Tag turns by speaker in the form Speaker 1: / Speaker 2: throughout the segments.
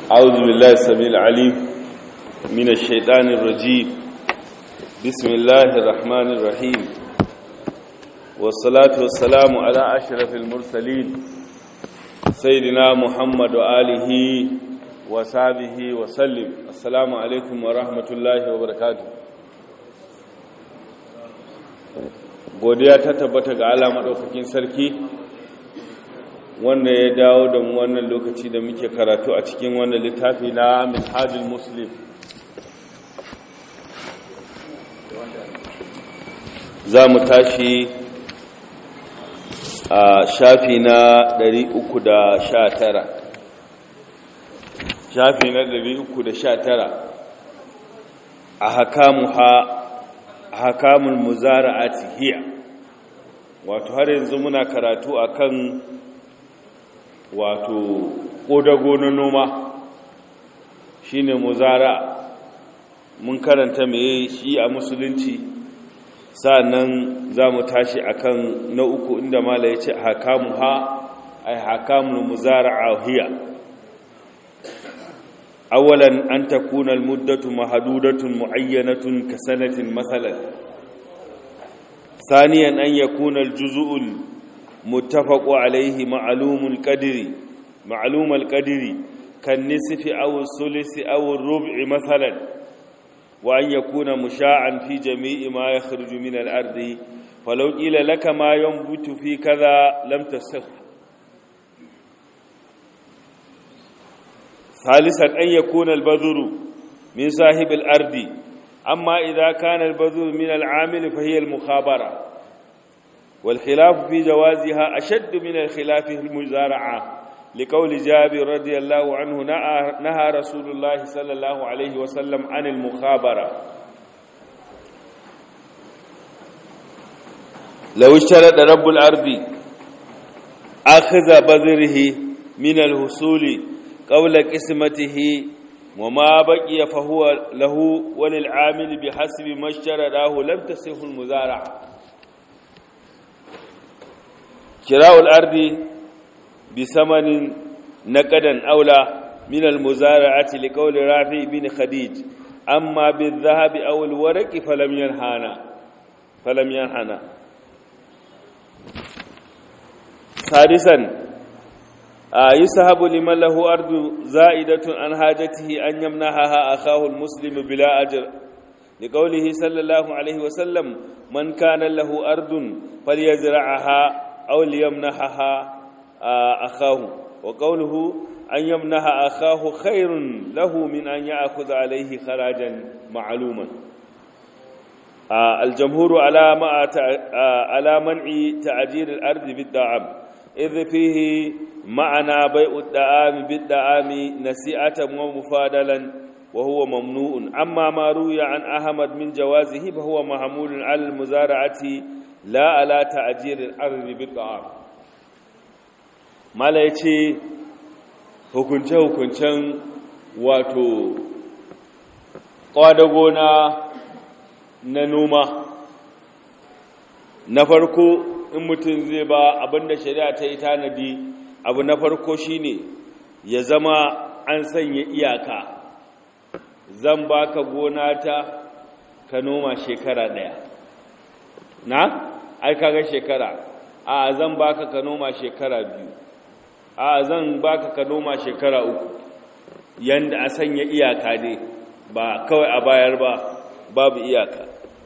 Speaker 1: أعوذ بالله السميع العليم من الشيطان الرجيم بسم الله الرحمن الرحيم والصلاة والسلام على أشرف المرسلين سيدنا محمد وآله وصحبه وسلم السلام عليكم ورحمة الله وبركاته godiya ta tabbata ga Allah madaukakin sarki wanda ya dawo da mu wannan lokaci da muke karatu a cikin wannan littafi na Minhajul Muslim za mu tashi a shafi na 319 shafi na 319 a hakamuha hakamul muzara'ati hiya wato har yanzu muna karatu akan wato kodago na noma shine muzara mun karanta meye shi a musulunci sannan zamu tashi akan na uku inda mala yace hakamuha ay hakamul muzara'a hiya أولا أن تكون المدة محدودة معينة كسنة مثلا ثانيا أن يكون الجزء المتفق عليه معلوم القدر معلوم القدر كالنصف أو الثلث أو الربع مثلا وأن يكون مشاعا في جميع ما يخرج من الأرض فلو قيل لك ما ينبت في كذا لم تصح ثالثا أن يكون البذر من صاحب الأرض أما إذا كان البذر من العامل فهي المخابرة والخلاف في جوازها أشد من الخلاف في المزارعة لقول جابر رضي الله عنه نهى رسول الله صلى الله عليه وسلم عن المخابرة لو اشترط رب الأرض أخذ بذره من الحصول قول قسمته وما بقي فهو له وللعامل بحسب ما اشتراه لم تصح المزارعة شراء الأرض بثمن نقدا أولى من المزارعة لقول رافع بن خديج أما بالذهب أو الورق فلم ينهانا فلم ينهانا سادسا يسحب لمن له أرض زائدة عن حاجته أن يمنحها أخاه المسلم بلا أجر لقوله صلى الله عليه وسلم من كان له أرض فليزرعها أو ليمنحها أخاه وقوله أن يمنح أخاه خير له من أن يأخذ عليه خراجا معلوما الجمهور على على منع تعجير الأرض بالدعم إذ فيه معنى بيع الدعام بالدعام نسيئة ومفادلا وهو ممنوع أما ما روي عن أحمد من جوازه فهو محمول على المزارعة لا على تعجير الأرض بالدعام ما لا يتي hukunce-hukuncen wato ƙwadagona na noma na farko in mutum zai ba abinda shari'a ta yi tanadi abu na farko shine ya zama an sanya iyaka zan baka gona ta ka noma shekara daya na ai kaga shekara a zan baka ka noma shekara biyu a zan baka ka noma shekara uku yanda a sanya iyaka dai ba kawai a bayar ba babu iyaka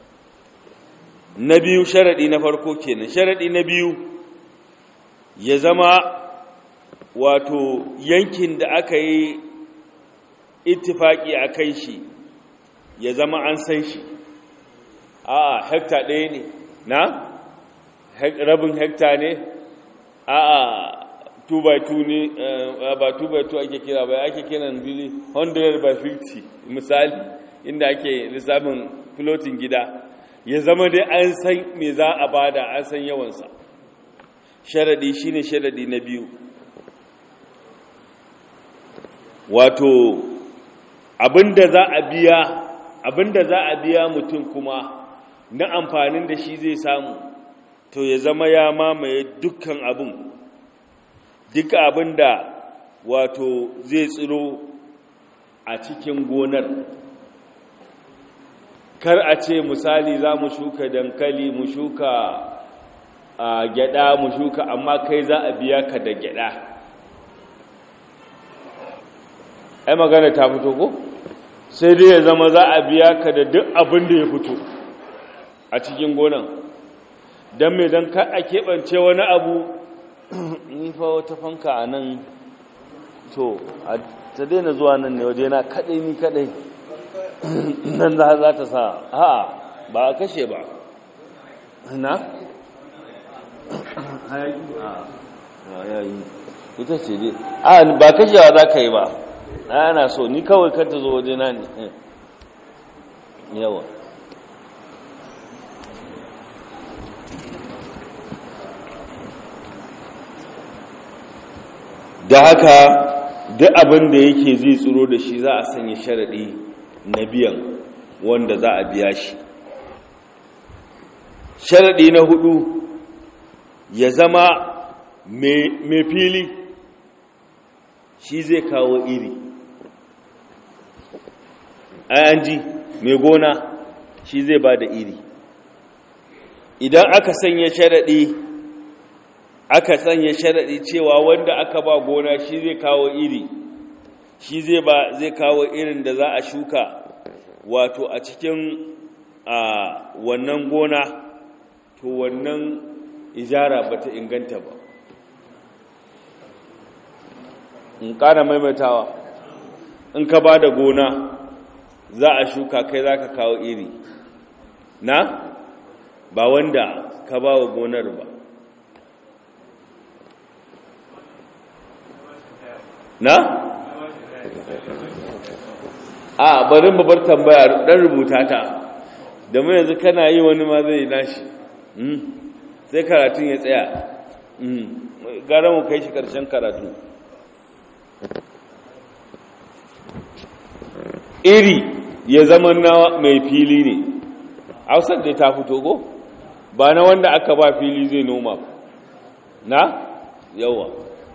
Speaker 1: na biyu sharaɗi na farko kenan sharaɗi na biyu ya zama wato yankin da aka yi ittifaki a kai shi ya zama an san shi a hekta ɗaya ne na rabin hekta ne a 2 by 2 ne ba 2 by 2 ake kira ba ake kiran bili 100 by 50 misali inda ake lissafin floating gida ya zama dai an san me za a bada an san yawansa sharadi shine sharadi na biyu wato abinda za a biya abinda za a biya mutum kuma na amfanin da shi zai samu to ya zama ya mamaye dukkan abin duka abin da wato zai tsiro a cikin gonar kar a ce misali za mu shuka dankali mu shuka a gyada mu shuka amma kai za a biya ka da gyada ai magana ta fito ko sai dai ya zama za a biya ka da duk abin da ya fito a cikin gonan don mai don ka a keɓance wani abu nifa wata fanka a nan to ta daina zuwa nan ne waje na kaɗai ni kaɗai nan za ta sa ha ba a kashe ba na? hayaki a yayi ita ce dai a ba kashewa za ka yi ba ana so ni kawai kar ta zo waje na ne yawa da haka duk abin da yake zai tsoro da shi za a sanya sharaɗi na biyan wanda za a biya shi sharaɗi na hudu ya zama mai fili shi zai kawo iri an ji mai gona shi zai ba da iri idan aka sanya sharaɗi aka sanya sharaɗi cewa wanda aka ba gona shi zai kawo iri shi zai ba zai kawo irin da za a shuka wato a cikin a wannan gona to wannan ijara ba ta inganta ba in ƙara maimaitawa in ka ba da gona za a shuka kai za ka kawo iri na ba wanda ka ba wa gonar ba na? a barin babar tambaya dan rubuta ta da mai yanzu kana yi wani ma zai nashi sai karatun ya tsaya gara mu kai shi karshen karatu iri ya zama na mai fili ne hausar da ta fito go ba na wanda aka ba fili zai noma na yawa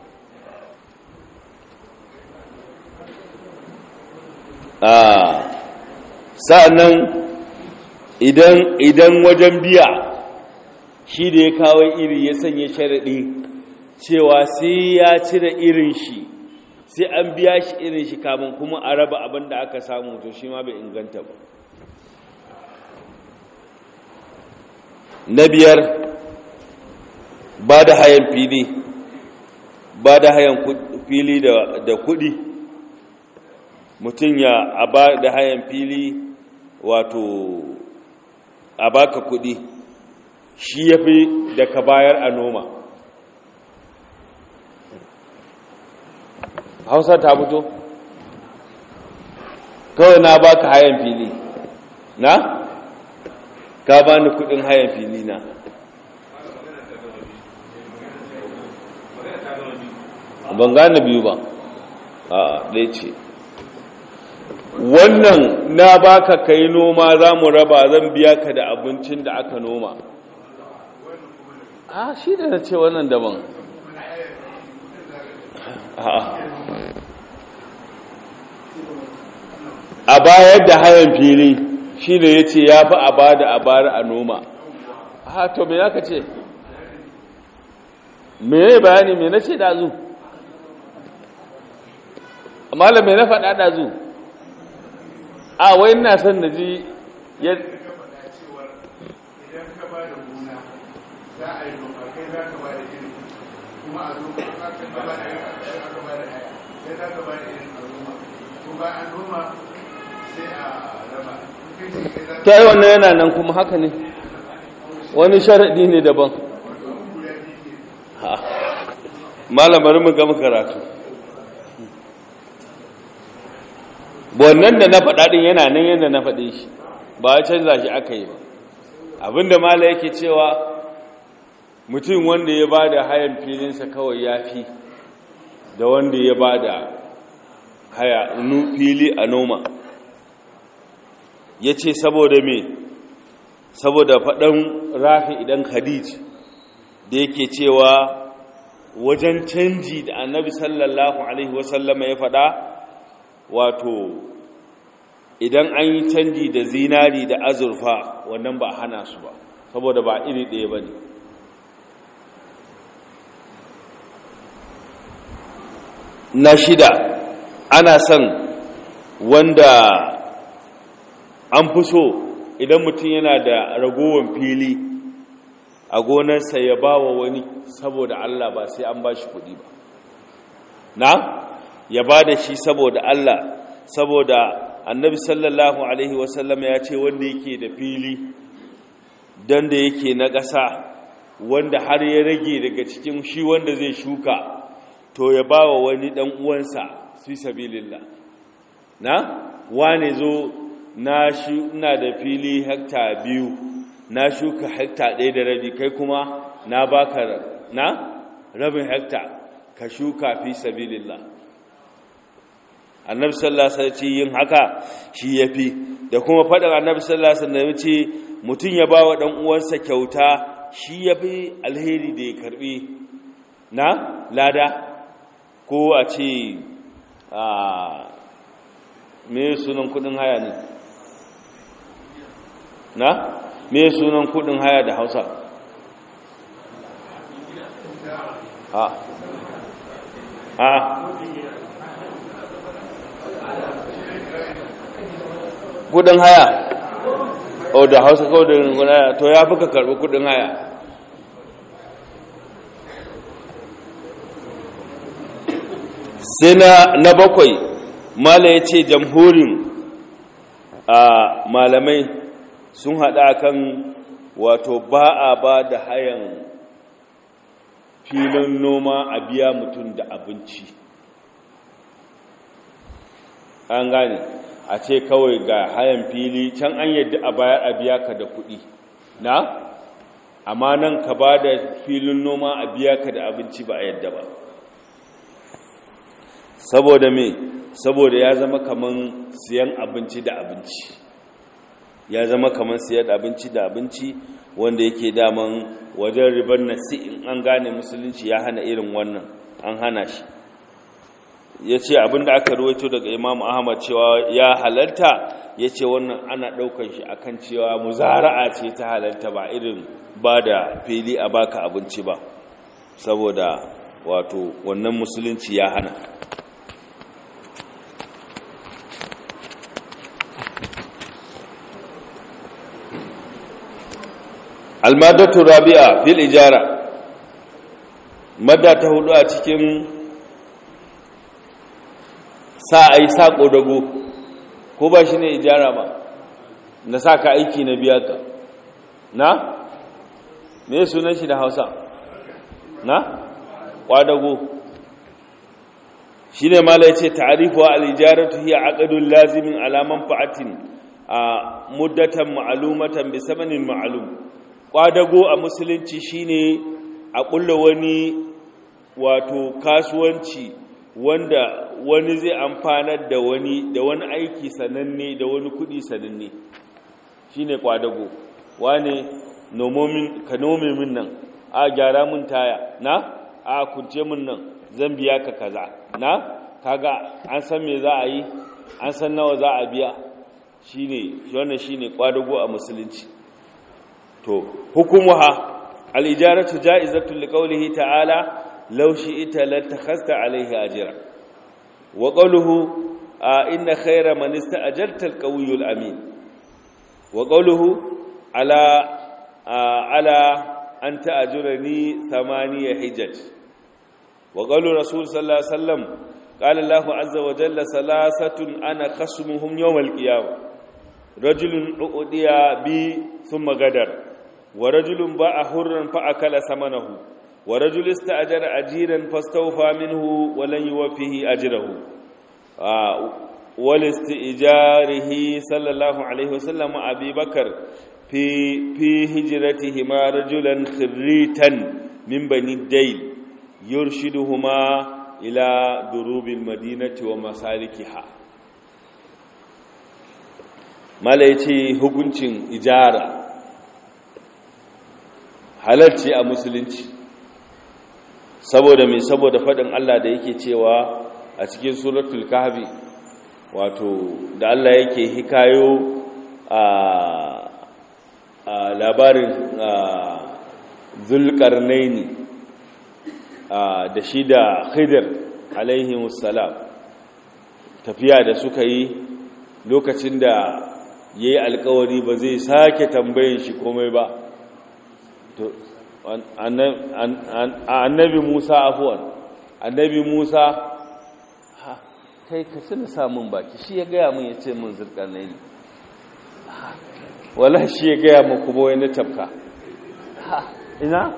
Speaker 1: sa'annan idan idan wajen biya shi da ya kawo iri ya sanya sharaɗi cewa sai ya cire irin shi sai an biya shi irin shi kamun kuma a raba abin da aka samu to shi ma bai inganta ba na biyar ba da hayan fili ba da hayan fili da kuɗi mutum ya a ba da hayan fili wato a baka kuɗi shi ya fi da ka bayar a noma hausa ta fito kawai na baka hayan fili na ka bani kudin hayan fili na ban gane biyu ba a ɗaya ce wannan na baka kai noma za mu raba zan biya ka da abincin da aka noma a shi da na ce wannan daban a bayar da hayan fili shi ne ya ce ya fi a bada a bari a noma ha to me ya ka ce me ya bayani me na ce dazu malam me na faɗa dazu a wai ina son da ji ya
Speaker 2: kuma a zo ka ba da yin aka ba da haya sai za ka ba da yin a noma ko ba an noma sai a raba
Speaker 1: ta yi wannan yana nan kuma haka ne wani sharaɗi ne daban malamar mu gama karatu wannan da na faɗaɗin yana nan yadda na faɗe shi ba a canza shi aka yi ba abinda mala yake cewa mutum wanda ya ba da hayan filinsa kawai ya fi da wanda ya ba da haya fili a noma ya ce saboda me saboda faɗan rafi idan khadij da yake cewa wajen canji da annabi sallallahu alaihi wasallama ya faɗa wato idan an yi canji da zinari da azurfa wannan ba hana su ba saboda ba iri ɗaya ba ne na shida ana son wanda an fi so idan mutum yana da ragowar fili a gonarsa ya ba wa wani saboda Allah ba sai an ba shi kuɗi ba na ya ba da shi saboda Allah saboda annabi sallallahu alaihi wasallam ya ce wanda yake da fili don da yake na ƙasa wanda har ya rage daga cikin shi wanda zai shuka to ya ba wa wani ɗan uwansa fi sabilillah na wane zo na shi ina da fili hekta biyu na shuka hekta ɗaya da rabi kai kuma na baka na rabin hekta ka shuka fi sabilillah annabi sallallahu alaihi wasallam yin haka shi yafi da kuma faɗin annabi sallallahu alaihi wasallam ce mutum ya ba wa ɗan uwansa kyauta shi yafi alheri da ya karbi na lada ko a ce a me sunan kudin haya ne na me sunan kudin haya da hausa a a kudin haya o da hausa kawai da kudin haya to ya fi ka karbi kudin haya sai na bakwai mala ya ce jamhurin a malamai sun haɗa kan wato ba a ba da hayan filin noma a biya mutum da abinci an gane a ce kawai ga hayan fili can an yadda a bayar a biya ka da kuɗi na amma nan ka ba da filin noma a biya ka da abinci ba a yadda ba saboda me saboda ya zama kaman siyan abinci da abinci ya zama kaman siyan abinci da abinci wanda yake daman wajen ribar nasi in an gane musulunci ya hana irin wannan an hana shi ya ce abinda aka ruwaito daga imam ahmad cewa ya halarta ya ce wannan ana ɗaukar shi akan cewa muzara'a ce ta halarta ba irin ba da fili a baka abinci ba saboda wato wannan musulunci ya hana almadatu rabi'a fil ijara madda ta hudu a cikin sa ai sako dago ko ba shi ne ijara ba na sa ka aiki na biya ka na me sunan shi da hausa na kwadago shi ne mala ya ce ta'arifu al-ijaratu hiya aqdun lazimin ala manfa'atin a muddatan ma'lumatan bi samanin ma'lum kwadago a musulunci shine a kulla wani wato kasuwanci wanda wani zai amfanar da wani da wani aiki sananne da wani kudi sananne shine kwadago wane nomomin ka nome min nan a gyara mun taya na a kunce min nan zan biya ka kaza na kaga an san me za a yi an san nawa za a biya shine wannan shine kwadago a musulunci to hukumuha al-ijaratu ja'izatu liqawlihi ta'ala law shi'ta latakhasta 'alayhi ajra wa qawluhu inna khayra man ista'jarta al-qawiyyu al-amin wa qawluhu ala ala an ta'jurani thamaniya hijaj wa qawlu rasul sallallahu alaihi wasallam qala Allahu azza wa jalla salasatun ana khasmuhum yawm al-qiyamah rajulun u'diya bi thumma gadar ورجل باع حرا فأكل ثمنه ورجل استأجر أجيرا فاستوفى منه ولن يوفيه أجره آه ولاستئجاره صلى الله عليه وسلم أبي بكر في في هجرتهما رجلا خريتا من بني الديل يرشدهما إلى دروب المدينة ومسالكها ما ليتي hukuncin ijara halarci a musulunci saboda mai saboda faɗin Allah da yake cewa a cikin suratul kahfi wato da Allah yake hikayo a labarin zulkarnaini da shi da khidir alaihimussalam tafiya da suka yi lokacin da ya yi alkawari ba zai sake tambayin shi komai ba annabi musa afuwan annabi musa kai ka suna samun baki shi ya gaya mun ya ce mun zulkarnaini wala shi ya gaya mu kuma wani tafka ina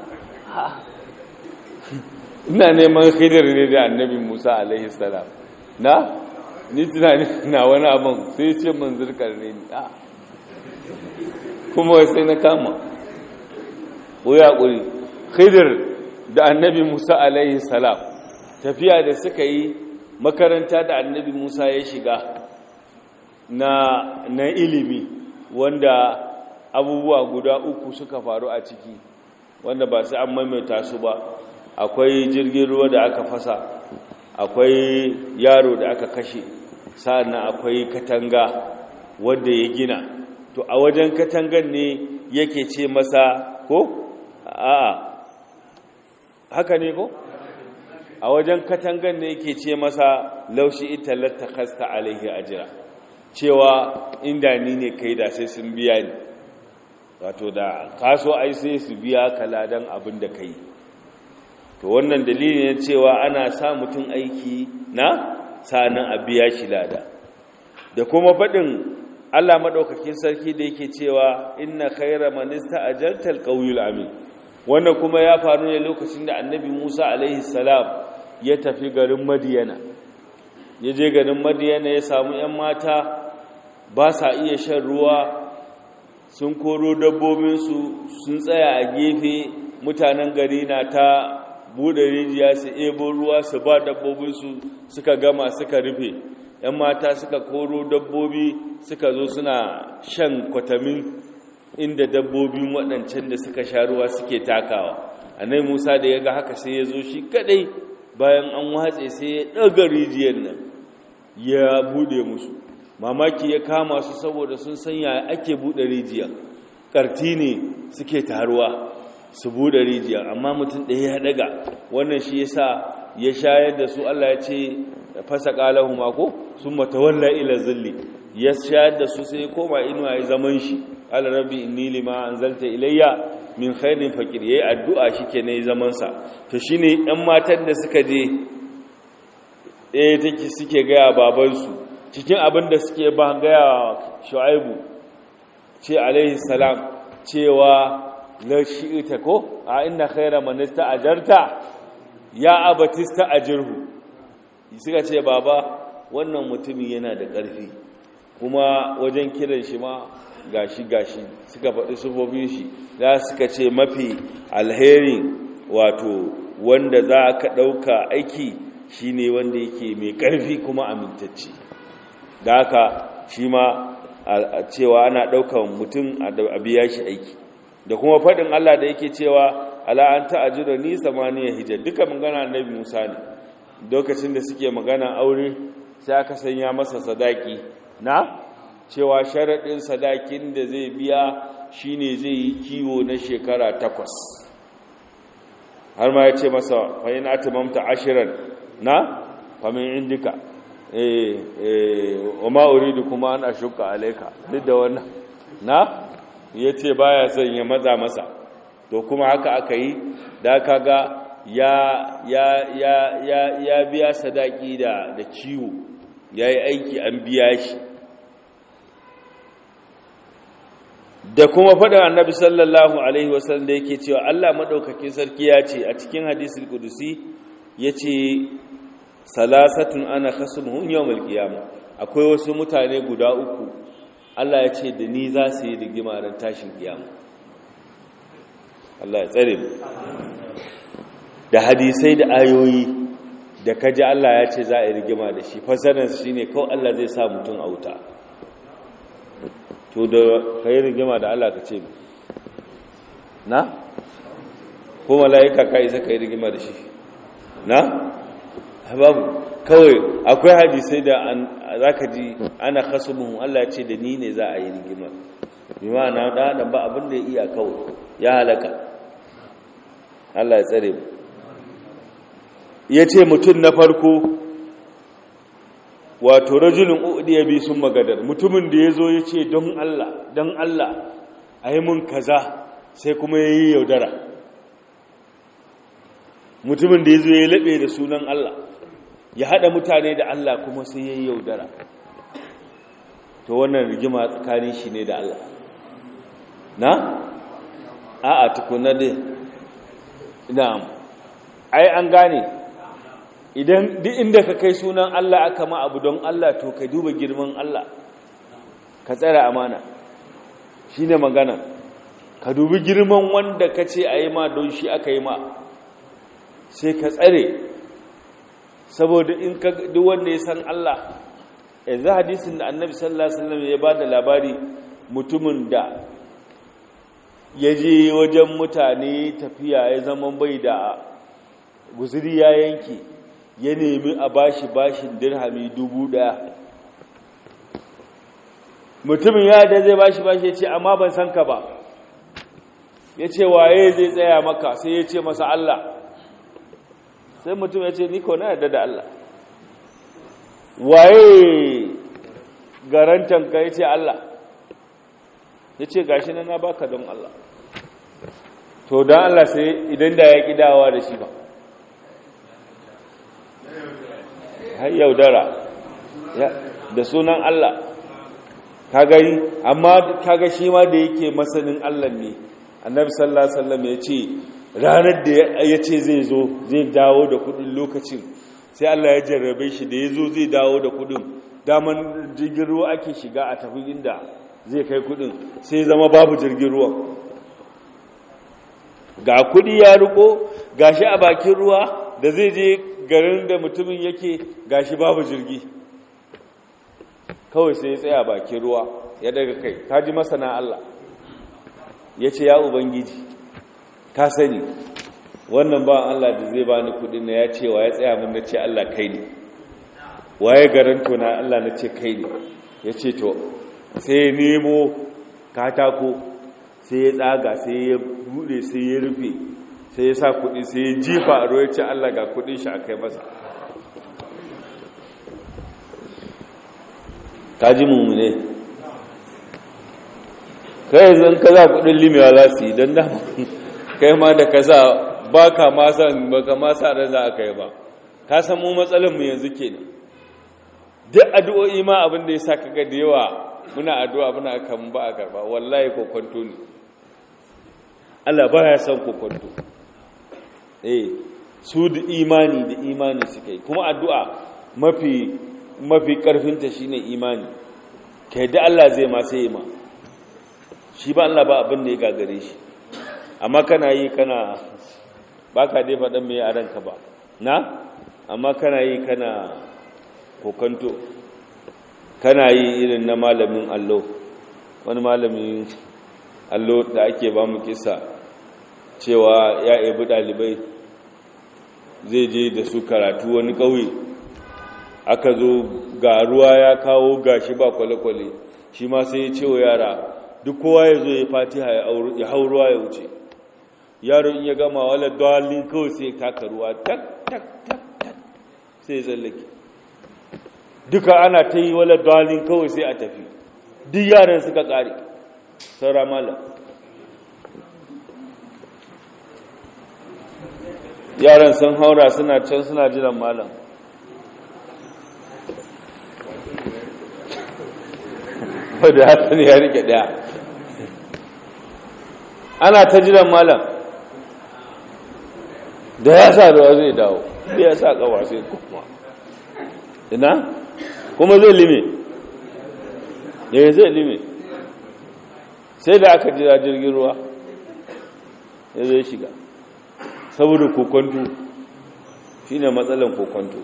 Speaker 1: ina neman khidir ne da annabi musa alaihi salam na ni tunani na wani abin sai ce mun zirkar ne ni a kuma sai na kama ya ƙuri khidir da annabi musa alaihi salam tafiya da suka yi makaranta da annabi musa ya shiga na, na ilimi wanda abubuwa guda uku suka faru a ciki wanda ba sai an maimaita su ba akwai jirgin ruwa da aka fasa akwai yaro da aka kashe sa'annan akwai katanga wanda ya gina to a wajen katangan ne yake ce masa ko a'a haka ne ko a wajen katangan ne yake ce masa laushi ita lattakasta alaihi ajira cewa inda ni ne kai da sai sun biya ni wato da kaso ai sai su biya ka ladan abin da kai to wannan dalili ne cewa ana sa mutum aiki na sanan a biya shi lada da kuma faɗin Allah maɗaukakin sarki da yake cewa inna khaira man ista'ajalta alqawiyul amin wannan kuma ya faru ne lokacin da annabi Musa alaihi salam ya tafi garin Madiyana ya je garin Madiyana ya samu 'yan mata ba sa iya shan ruwa sun koro dabbobinsu sun tsaya a gefe mutanen gari na ta buɗe rijiya su ebo ruwa su ba dabbobinsu suka gama suka rufe ‘yan mata suka koro dabbobi suka zo suna shan kwatamin inda dabbobin waɗancan da suka sha ruwa suke takawa annai musa da ya ga haka sai ya zo shi kadai bayan an watse sai ya ɗaga rijiyar nan ya buɗe musu mamaki ya kama su saboda sun sanya ake buɗe rijiyar ƙarti ne suke taruwa su buɗe rijiyar amma mutum ɗaya ya ɗaga wannan shi yasa ya shayar da su Allah ya ce fasa ƙalahu mako sun matawalla ila zilli ya shayar da su sai koma inuwa ya zaman shi ala rabbi inni lima anzalta ilayya min khairin faqir yayi addu'a shike ne zaman sa to shine ɗan matan da suka je eh take suke ga baban su cikin abin da suke ba ga Shu'aibu ce alaihi salam cewa la shi'ita ko a inna khaira man ista'jarta ya abatista ajirhu suka ce baba wannan mutumin yana da ƙarfi kuma wajen kiran shi ma gashi gashi suka faɗi sufofin shi za suka ce mafi alheri wato wanda za ka ɗauka aiki shine wanda yake mai ƙarfi kuma amintacce da haka shi ma a cewa ana ɗaukan mutum a biya shi aiki da kuma faɗin Allah da yake cewa ala an ta'ajira ni samaniya hijjar duka magana annabi Musa ne lokacin da suke magana aure sai aka sanya masa sadaki na cewa sharaɗin sadakin da zai biya shine zai yi kiwo na shekara takwas har ma ya ce masa fa'in atimamta ashirin na famin indika wa ma'uridu kuma an ashuka alaika duk da wannan na ya ce baya son ya maza masa to kuma haka aka yi da kaga ya ya ya ya ya biya sadaki da da ciwo yayi aiki an biya shi da kuma faɗin annabi sallallahu alaihi wasallam da yake cewa Allah madaukakin sarki ya ce a cikin hadisul qudusi yace salasatun ana khasmuhum yawmal qiyamah akwai wasu mutane guda uku Allah ya ce da ni za su yi rigima ran tashin kiyama Allah ya tsare mu da hadisai da ayoyi da kaji Allah ya ce za a yi rigima da shi fasarar shi ne kawai Allah zai sa mutum a wuta to da ka yi rigima da Allah ka ce na? ko mala'ika ka isa ka yi rigima da shi na? babu kawai akwai hadisai da za ka ji ana khasumuhum Allah ce da ni ne za a yi rigimar bi ma'ana da adam ba abin da ya iya kawai ya halaka Allah ya tsare mu ya ce mutum na farko wato rajulun udiya bi sun magadar mutumin da ya zo ya ce don Allah don Allah a yi mun kaza sai kuma ya yi yaudara mutumin da ya zo ya laɓe da sunan Allah ya haɗa mutane da Allah kuma sai ya yi yaudara to wannan rigima tsakanin shi ne da Allah na? a a tukuna dai na'am ai an gane idan duk inda ka kai sunan Allah aka ma abu don Allah to ka duba girman Allah ka tsara amana shi ne magana ka dubi girman wanda ka ce a yi ma don shi aka yi ma sai ka tsare saboda in ka duk wanda ya san Allah yanzu hadisin da annabi sallallahu alaihi wasallam ya ba da labari mutumin da ya je wajen mutane tafiya ya zama bai da guzuri ya yanki ya nemi a bashi bashin dirhami dubu daya mutumin ya da zai bashi bashi ya ce amma ban san ka ba ya ce waye zai tsaya maka sai ya ce masa Allah sai mutum ya ce ni ko na yarda da Allah waye garantan ka ya ce Allah ya ce gashi na baka don Allah to don Allah sai idan da ya kidawa da shi ba har yaudara da sunan Allah ka gani amma kaga shi ma da yake masanin Allah ne annabi sallallahu alaihi wasallam ya ce ranar da ya ce zai zo zai dawo da kudin lokacin sai Allah ya jarrabe shi da ya zo zai dawo da kudin daman jirgin ruwa ake shiga a tafi inda zai kai kudin sai zama babu jirgin ruwa ga kudi ya riko gashi a bakin ruwa da zai je garin da mutumin yake gashi babu jirgi kawai sai ya tsaya bakin ruwa ya daga kai ta ji masana Allah ya ce ya ubangiji ka sani wannan ba Allah da zai bani kudin na ya ce wa ya tsaya mun na ce Allah kai ne waye garanto na Allah na ce kai ne ya ce to sai nemo katako sai ya tsaga sai ya bude sai ya rufe sai ya sa kudi sai ya jifa a ruwa ya ce Allah ga kudin shi a kai masa ta ji mummune kai zan ka za kudin limewa za su yi don dama kai ma da ka sa ba ka masan ba ka masa da za a kai ba ka san mu mu yanzu kenan duk addu'o'i ma abin da ya sa kaga da yawa muna addu'a muna kan ba a karba wallahi kokonto ne Allah ba ya san kokonto eh su da imani da imani suka yi kuma addu'a mafi mafi karfinta shine imani kai da Allah zai ma sai ma shi ba Allah ba abin da ya gagare shi amma kana yi kana ba ka dai faɗin mai a ranka ba na amma kana yi kana kokanto kana yi irin na malamin allo wani malamin allo da ake ba mu kisa cewa ya ebi ɗalibai zai je da su karatu wani ƙauye aka zo ga ruwa ya kawo gashi ba kwale-kwale shi ma sai ya ce wa yara duk kowa ya zo ya fatiha ya hau ruwa ya wuce yaro in ya gama wala dalin kawai sai taka ruwa tak tak tak tak sai ya tsallake duka ana ta yi wala dalin kawai sai a tafi duk yaran suka kare saura malam yaran sun haura suna can suna jiran malam wadda hasan ya rike daya ana ta jiran malam da ya sa ruwa zai dawo da ya sa kawa sai kuma ina kuma zai lime ya zai lime sai da aka jira jirgin ruwa ya zai shiga saboda kokonto shi ne matsalan kokonto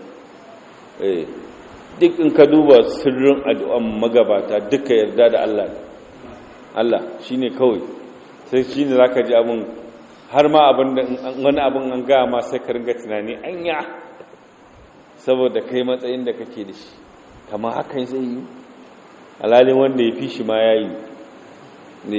Speaker 1: duk in ka duba sirrin addu'an magabata duka yarda da Allah Allah shi ne kawai sai shi ne za ka ji abin har ma abin da wani abin an gaya ma sai ka ringa tunani anya saboda kai matsayin da kake da shi kama hakan zai yi alalin wanda ya fi shi ma ya yi ne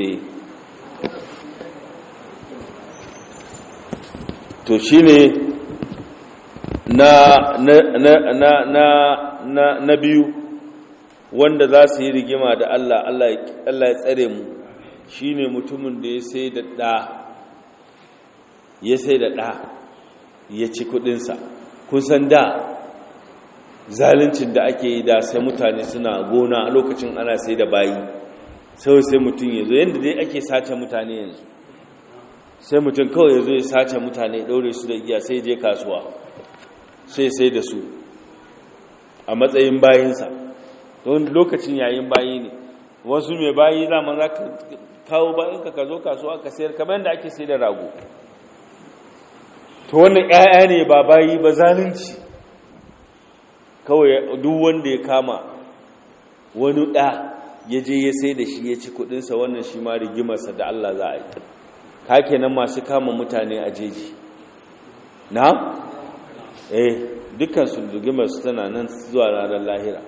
Speaker 1: to shi ne na, na, na, na, na, na, na biyu wanda za su yi rigima da Allah Allah ya tsare mu shi ne mutumin da ya sai da ɗa ya sai da ɗa ya ci kudinsa kun san da zaluncin da ake yi da sai mutane suna gona a lokacin ana sai da bayi sai sai mutum ya zo yadda dai ake sace mutane yanzu sai mutum kawai ya zo ya sace mutane ɗaure su da giya sai je kasuwa sai sai da su a matsayin bayinsa don lokacin yayin bayi ne wasu mai bayi zaman za ka kawo bayinka ka zo kasuwa ka sayar kamar yadda ake sai da rago to wannan 'ya'ya ne ba bayi ba zalunci kawai duk wanda ya kama wani ɗa ya je ya sai da shi ya ci kudinsa wannan shi ma rigimarsa da Allah za a yi ka kenan masu kama mutane a jeji na? eh dukansu rigimarsu tana nan zuwa ranar lahira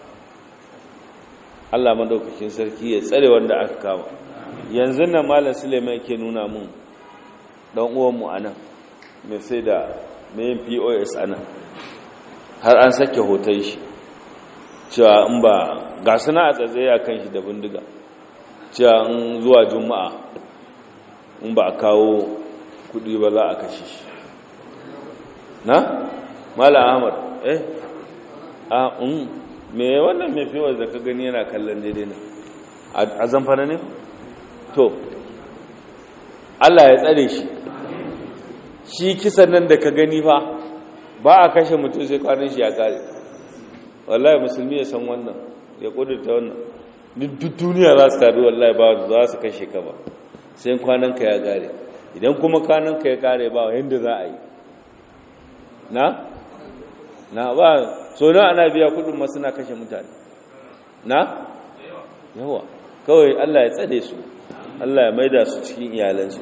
Speaker 1: Allah madaukakin sarki ya tsare wanda aka kama yanzu nan malam suleiman yake nuna mun dan uwanmu a nan mai sai da mai pos a nan har an sake hoton shi cewa in ba ga suna a tsatsaye a kan shi da bindiga cewa in zuwa juma'a in ba a kawo kudi ba za a kashe shi na? mala ahmad eh a un me wannan mai fiwar da ka gani yana kallon daidai ne a zamfana ne? to allah ya tsare shi shi kisan nan da ka gani fa ba a kashe mutum sai kwanan shi ya kare wallahi musulmi ya san wannan ya kudurta wannan duk duniya za su taru wallahi ba za su kashe ka ba sai kwanan ka ya kare idan kuma kwanan ka ya kare ba yadda za a yi na? na ba so na ana biya kudin masu na kashe mutane na? yawa kawai allah ya tsade su allah ya maida su cikin iyalansu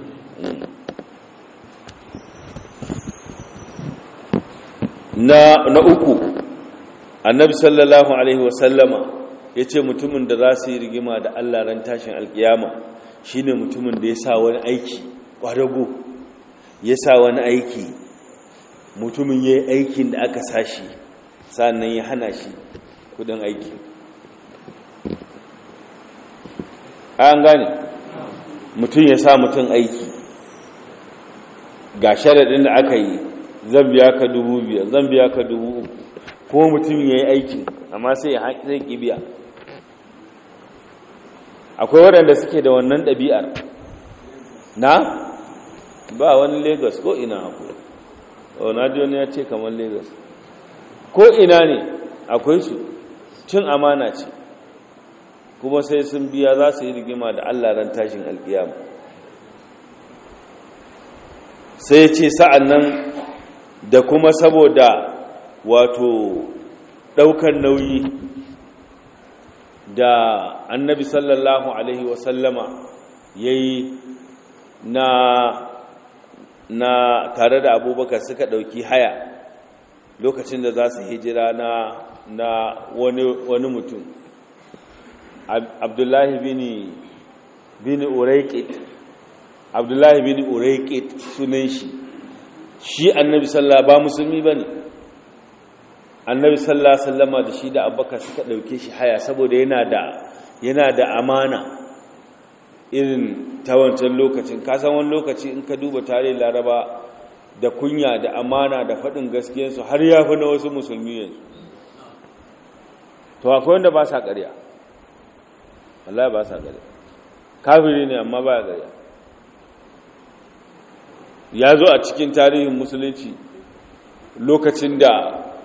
Speaker 1: na, na uku annabi sallallahu alaihi wasallama ya ce mutumin da za su yi rigima da allah ran tashin alkiyama shine mutumin da ya sa wani aiki ƙwadago ya sa wani aiki mutumin ya yi aikin da aka sashi sannan ya hana shi kudin aiki an gane mutum ya sa mutum aiki ga sharaɗin da aka yi zan biya ka dubu biyar zan biya ka dubu uku ko mutum ya yi aikin amma sai ya zai ƙi biya akwai waɗanda suke da wannan ɗabi'ar na ba wani lagos ko ina akwai wani ya ce kamar lagos ko ina ne akwai su cin amana ce kuma sai sun biya za su yi rigima da allah ran tashin alkiyama sai ce sa'an nan da kuma saboda wato ɗaukar nauyi da annabi sallallahu alaihi wasallama ya yi na na tare da abubakar suka ɗauki haya lokacin da za su hijira na na wani, wani mutum abdullahi bini bini uraikit abdullahi bini uraikit sunan shi shi annabi sallallahu ba musulmi ba ne annabi sallallahu sallama da shi da abubakar suka ɗauke shi haya saboda yana da yana da amana irin ta wancan lokacin kasan wani lokaci in ka duba tarihin laraba da kunya da amana da faɗin gaskiyarsu har ya fi na wasu musulmi yanzu to akwai wanda ba sa ƙarya wallahi ba sa ƙarya kafiri ne amma ba ya ƙarya ya zo a cikin tarihin musulunci lokacin da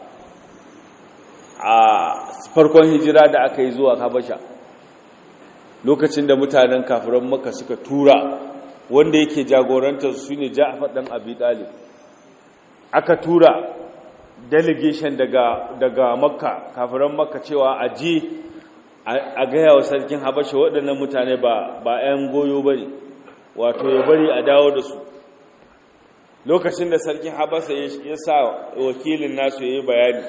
Speaker 1: a farkon hijira da aka yi zuwa habasha lokacin da mutanen kafiran maka suka tura wanda yake jagorantar su ne ja'afar ɗan abi ɗalib aka tura delegation daga, daga makka kafiran makka cewa a je a gaya wa sarkin habasha waɗannan mutane ba 'yan goyo ba ne wato ya bari a dawo da su lokacin da sarkin habasa ya sa wakilin nasu ya yi bayani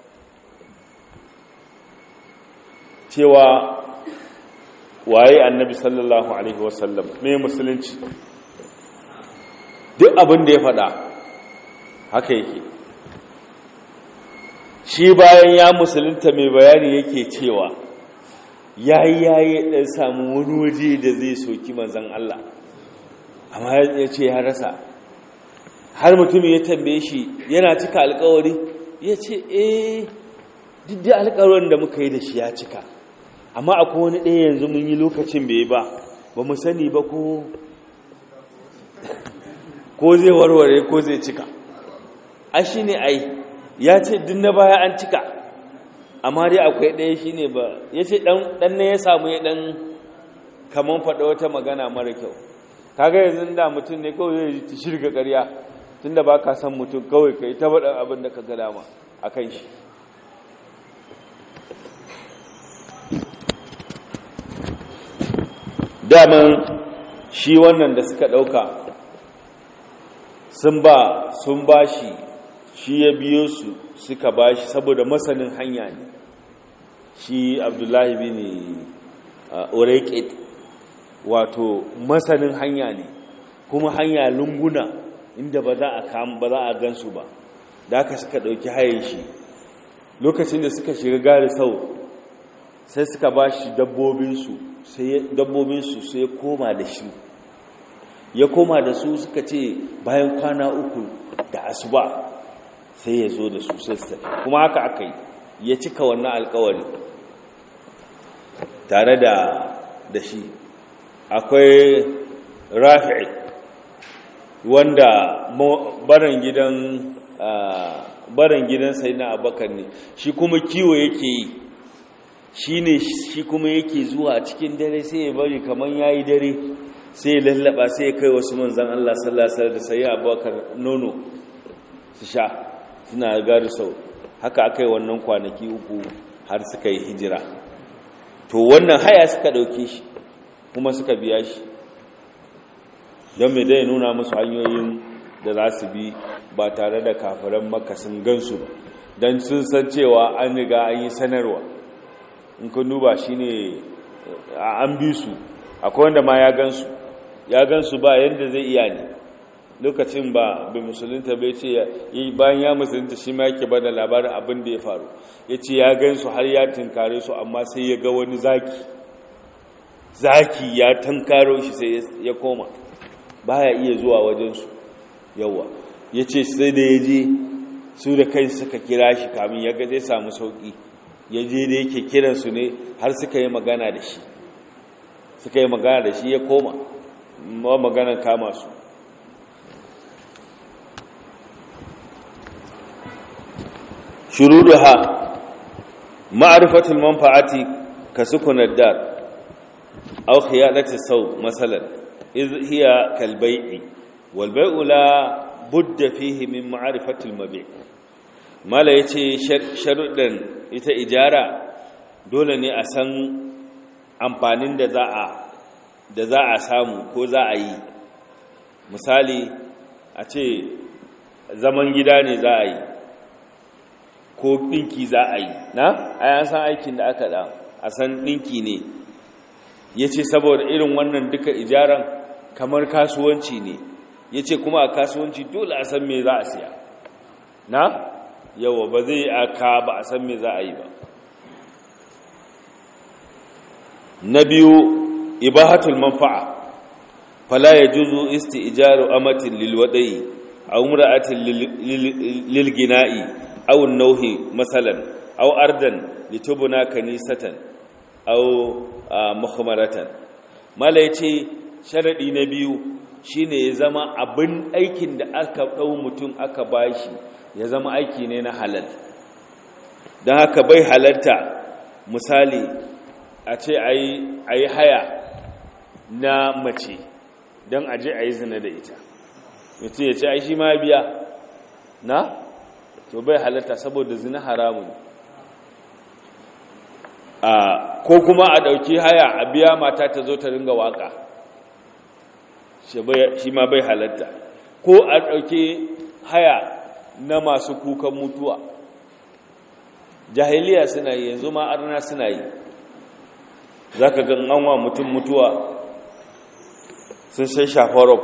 Speaker 1: cewa waye annabi sallallahu alaihi wasallam ne musulunci duk abin da ya faɗa haka yake shi bayan ya musulunta mai bayani yake cewa yayi yayi dan samu wani waje da zai soki manzon Allah amma ya ce ya rasa har mutumin ya tambaye shi yana cika alkawari ya ce eh duk da alkawarin da muka yi da shi ya cika amma akwai wani ɗaya yanzu mun yi lokacin bai ba ba mu sani ba ko ko zai warware ko zai cika a shi ne ai ya ce duk na baya an cika amma dai akwai ɗaya shi ne ba ya ce ɗan ne ya samu ya ɗan kamar faɗa wata magana mara kyau kaga yanzu da mutum ne kawai zai shirga ƙarya tun da ba ka san mutum kawai ka yi ta faɗin abin da ka ga dama a kan shi daman shi wannan da suka ɗauka sun ba sun ba shi shi ya biyo su suka ba shi saboda masanin hanya ne shi abdullahi bin urekit wato masanin hanya ne kuma hanya lunguna inda ba za a kam ba za a gansu ba da aka suka ɗauki hayan shi lokacin da suka shiga gari sau sai suka ba shi dabbobinsu dabbobinsu sai ya koma da shi ya koma da su suka ce bayan kwana uku da asuba sai ya zo da su sai su tafi kuma haka aka yi ya cika wannan alkawari tare da da shi akwai rafi'i wanda baran gidan baran gidan sai na abakar ne shi kuma kiwo yake yi shi ne shi kuma yake zuwa cikin dare sai ya bari kamar ya yi dare sai ya lallaba sai ya kai wasu manzan Allah sallasar da sai abubakar nono su sha suna gari sau haka aka yi wannan kwanaki uku har suka yi hijira to wannan haya suka ɗauke shi kuma suka biya shi don mai dai nuna musu hanyoyin da za su bi ba tare da kafiran makasin gansu don sun san cewa an riga an yi sanarwa in kun duba shi ne an bi su akwai wanda ma ya gansu ya gansu ba yadda zai iya ne lokacin ba bai musulunta bai ce bayan ya musulunta shi ma yake bada labarin abin da ya faru ya ce ya gansu har ya tunkare su amma sai ya ga wani zaki zaki ya tunkaro shi sai ya koma baya iya zuwa wajensu yawa ya ce sai da ya je su da kai suka kira shi kamin ya ga zai samu sauƙi ya je da yake kiransu ne har suka yi magana da shi suka yi magana da shi ya koma ma maganan kama su shuruduha ma'rifatul manfa'ati ka sukunar dar aw khiyalati saw masalan iz hiya kal bai'i wal bai'u la budda fihi min ma'rifatil mabi' mala yace sharuɗan ita ijara dole ne a san amfanin da za a da za a samu ko za a yi misali a ce zaman gida ne za a yi ko ɗinki za a yi na a san aikin da aka da a san ɗinki ne ya ce saboda irin wannan duka ijaran kamar kasuwanci ne ya ce kuma a kasuwanci dole a san me za a siya na yawa ba zai aka ba a san me za a yi ba na biyu ibahatul manfa'a fala yajuzu isti'jaru amatin lilwada'i aw imra'atin lilgina'i aw an-nawhi masalan aw ardan litubna kanisatan aw muhammaratan mala yace sharadi na biyu shine ya zama abin aikin da aka dau mutum aka bashi ya zama aiki ne na halal dan haka bai halarta misali a ce a yi haya na mace don aje a yi zina da ita mutum ya ce ai shi ma biya na to bai halatta saboda zina haramun ko kuma a ɗauki haya a biya mata ta zo ta ringa waka shi ma bai halatta ko a ɗauke haya na masu kukan mutuwa jahiliya suna yi yanzu ma arna suna yi za ka gan anwa mutum mutuwa sun sai shafarau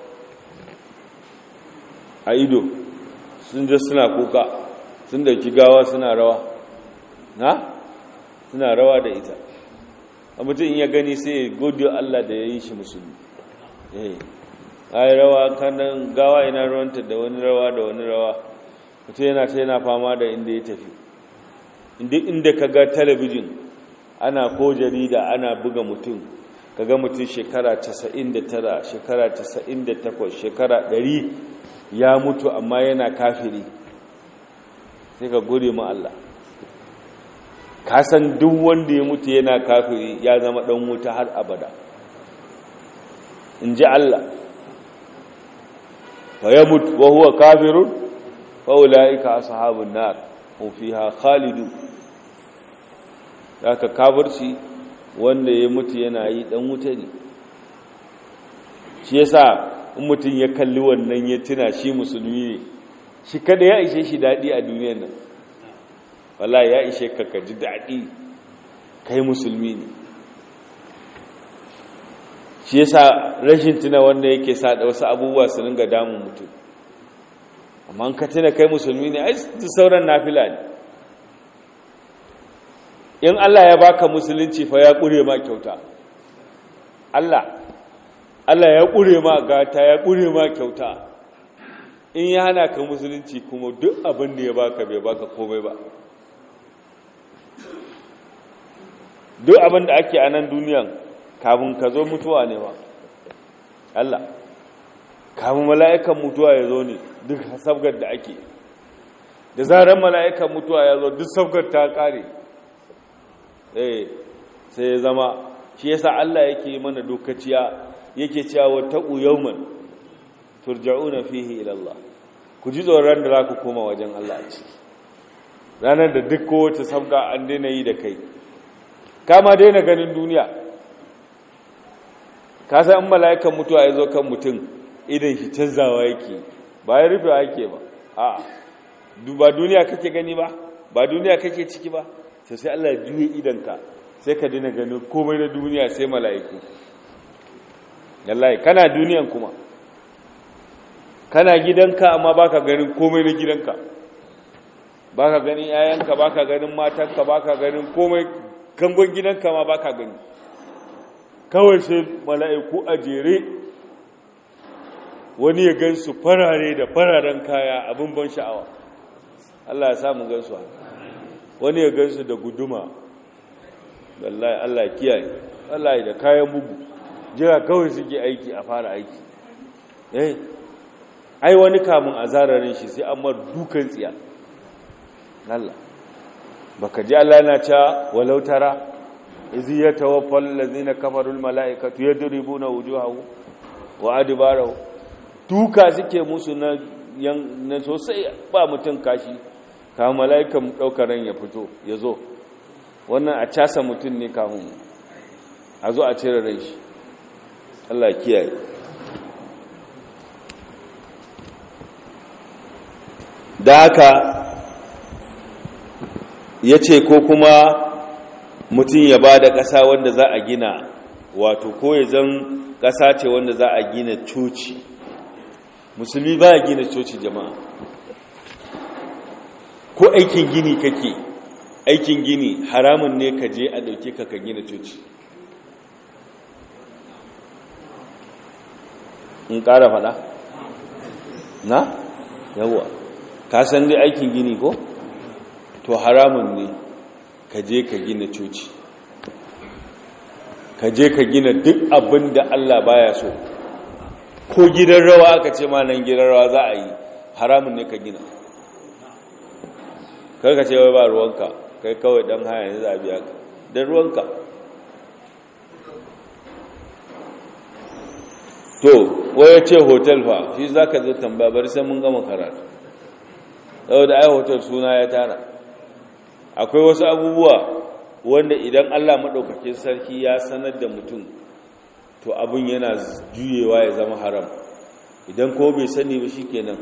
Speaker 1: a ido sun je suna kuka sun dauki gawa suna rawa na suna rawa da ita a mutum in ya gani sai godiyo Allah da ya yi shi musulmi eh ai rawa kanan gawa ina rawanta da wani rawa da wani rawa mutum yana ta yana fama da inda ya tafi inda ka ga talabijin ana ko jarida ana buga mutum ka ga mutum shekara 99 shekara 98 shekara 100 ya mutu amma yana kafiri sai ka gode ma Allah ka san duk wanda ya mutu yana kafiri ya zama dan wuta har abada in ji Allah fa ya mutu wa huwa kafirun fa ulaika ashabun nar hum fiha khalidun haka kafirci wanda ya mutu yana yi dan wuta ne shi yasa in mutum ya kalli wannan ya tuna shi musulmi ne shi kada ya ishe shi daɗi a duniyar nan wala ya ishe ka ka ji daɗi kai musulmi ne shi yasa rashin tuna wanda yake sa da wasu abubuwa su ringa damun mutum amma ka tuna kai musulmi ne ai sauran nafila ne in Allah ya baka musulunci fa ya ƙure ma kyauta Allah Allah ya ƙure ma gata ya ƙure ma kyauta in ya hana ka musulunci kuma duk abin da ya baka bai baka komai ba duk abin da ake a nan duniyan kafin ka zo mutuwa ne ba Allah kafin mala'ikan mutuwa ya zo ne duk sabgar da ake da zarar mala'ikan mutuwa ya zo duk sabgar ta kare eh sai ya zama shi yasa Allah yake mana dokaciya yake cewa taqu yawman turja'una fihi ila Allah ku ji tsoron da za ku koma wajen Allah a ciki ranar da duk kowace sabga an daina yi da kai kama daina ganin duniya ka san in mala'ikan mutuwa ya zo kan mutum idan shi canzawa yake ba ya rufe ake ba a ba duniya kake gani ba ba duniya kake ciki ba sai sai Allah ya juye idanka sai ka daina ganin komai na duniya sai mala'iku wallahi kana duniyan kuma kana gidanka amma baka ganin komai na gidanka baka ganin yayanka baka ganin matanka baka ganin komai kangon gidanka ma baka gani kawai sai mala'iku a jere wani ya gansu farare da fararen kaya abin ban sha'awa Allah ya samu gansu wani ya gansu da guduma wallahi Allah kiyaye wallahi da kayan bugu jira kawai suke aiki a fara aiki eh ai wani kamun a zararin shi sai amma dukan tsiya Allah baka ji Allah yana cewa walau tara izi yatawaffal ladina kafaru almalaikatu yadribuna wujuhahu wa adbarahu duka suke musu na na sosai ba mutun kashi ka malaikan daukar ran ya fito yazo wannan a casa mutun ne kafin a zo a cire rai shi Allah kiyaye da haka ya ce ko kuma mutum ya ba da ƙasa wanda za a gina wato ko ya zan ƙasa ce wanda za a gina coci musulmi ba ya gina coci jama'a ko aikin gini kake aikin gini haramun ne ka je a ɗauke ka ka gina coci in ƙara faɗa na yawwa ka san dai aikin gini ko to haramun ne ka je ka gina coci ka je ka gina duk abin da Allah baya so ko gidan rawa aka ce ma nan gidan rawa za a yi haramun ne ka gina kar ka ce wai ba ruwanka kai kawai dan haya ne za a biya ka dan ruwanka to waya ce hotel fa shi za ka zo tambaya bari sai mun gama karatu saboda ai hotel suna ya tara akwai wasu abubuwa wanda idan Allah maɗaukakin sarki ya sanar da mutum to abin yana juyewa ya zama haram idan ko bai sani ba shikenan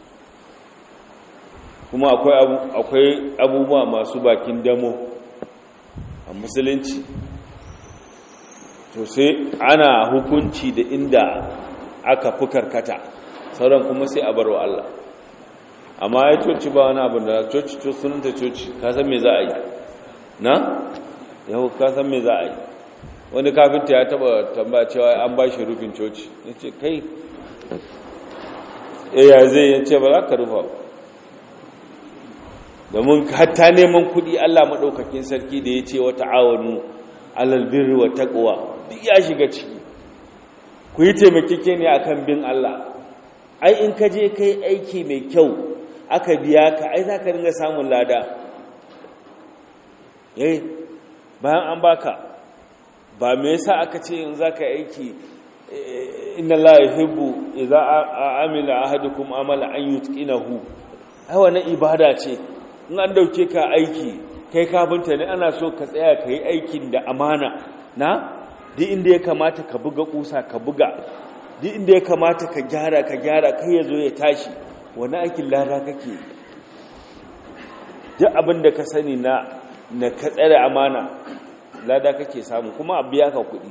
Speaker 1: kuma akwai abubuwa masu bakin damo a musulunci to sai ana hukunci da inda aka fi karkata sauran kuma sai a barwa Allah amma ya coci ba wani abin da coci to sunanta coci ka san me za a yi na yau ka san me za a yi wani kafinta ya taba tambaya cewa an ba shi rufin coci ya ce kai e ya zai ya ce ba za ka rufa domin hatta neman kuɗi allah maɗaukakin sarki da ya ce wata awonu alalbirri wa taƙwa duk ya shiga ciki ku yi taimakeke ne akan bin allah ai in ka je kai aiki mai kyau aka biya ka ai za ka ringa samun lada yayi bayan an baka ba me yasa aka ce in za ka aiki inna la yuhibbu idza amila ahadukum amala an yutqinahu ai wannan ibada ce in an dauke ka aiki kai kafinta ne ana so ka tsaya ka yi aikin da amana na duk inda ya kamata ka buga kusa ka buga duk inda ya kamata ka gyara ka gyara kai ya zo ya tashi wani aikin lada kake duk abin da ka sani na na ka tsare amana lada kake samu kuma a biya ka kuɗi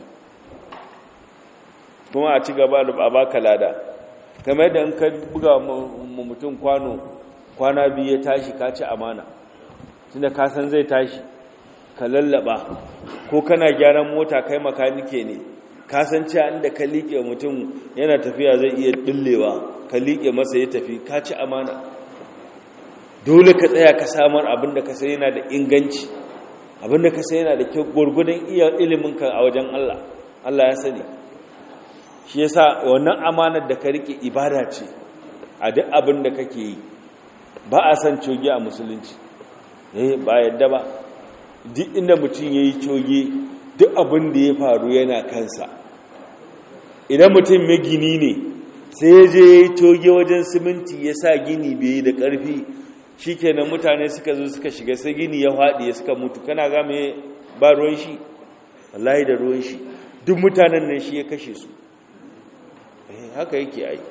Speaker 1: kuma a ci gaba da baka lada kamar yadda in ka buga mutum kwano kwana biyu ya tashi ka ci amana tunda ka san zai tashi ka lallaba ko kana gyaran mota kai makanike ne ka san cewa inda ka liƙe mutum yana tafiya zai iya dillewa ka liƙe masa ya tafi ka ci amana dole ka tsaya ka samar abin da ka sai yana da inganci abin da ka sai yana da kyau gwargwadon iya iliminka a wajen Allah Allah ya sani shi yasa wannan amanar da ka rike ibada ce a duk abin da kake yi ba a san coge a musulunci eh ba yadda ba duk inda mutum yayi coge duk abin da ya faru yana kansa idan mutum mai gini ne sai ya je yayi coge wajen siminti ya sa gini bai yi da ƙarfi shikenan mutane suka zo suka shiga sai gini ya faɗi ya suka mutu kana ga me ba ruwan shi wallahi da ruwan shi duk mutanen nan shi ya kashe su haka yake ai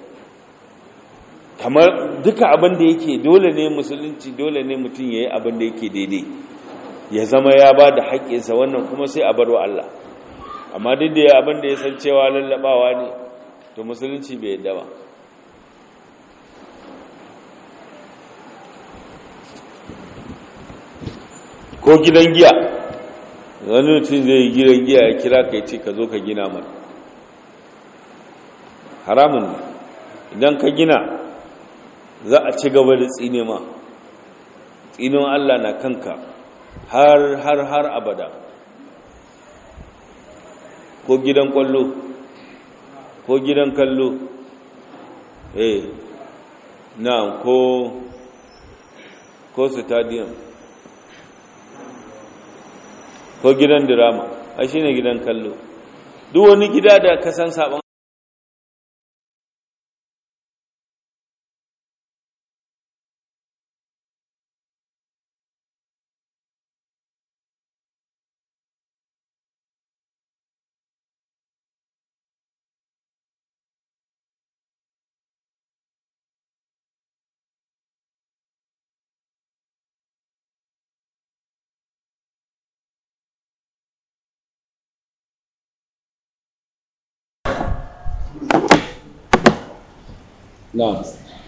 Speaker 1: kamar duka abin da yake dole ne musulunci dole ne mutum ya yi abin da yake daidai ya zama ya ba da haƙƙinsa wannan kuma sai a barwa Allah amma duk da abin da ya san cewa lallabawa ne to musulunci bai yadda ba ko gidan giya wani mutum zai yi gidan giya ya kira ka ce ka zo ka gina mana haramun ne idan ka gina za a ci gaba da tsine ma tsinin Allah na kanka har har har abada ko gidan kwallo ko gidan kallo eh na ko ko stadium ko gidan drama a shine gidan kallo duk wani gida da ka san sabon Na'am.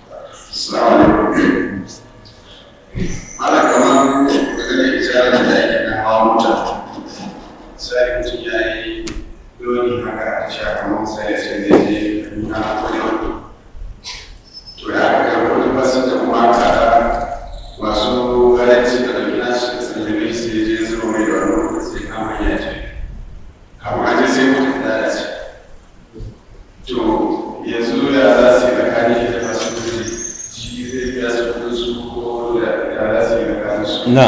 Speaker 3: Ana kamar daga da ita da ake na hawa mota. Sai mutum ya yi loni haka a sha kamar sai ya ce zai je na kwalewa. To ya aka karɓar wani basu da kuma aka masu garanci da ɗauki nashi da sallame sai ya je zuwa mai da wani sai kama ya ce. Kamar an je sai mutum da ce. To yanzu ya za su yi tsakanin da masu kudi shi zai biya su kudin su ko da ya za su yi tsakanin su.
Speaker 1: na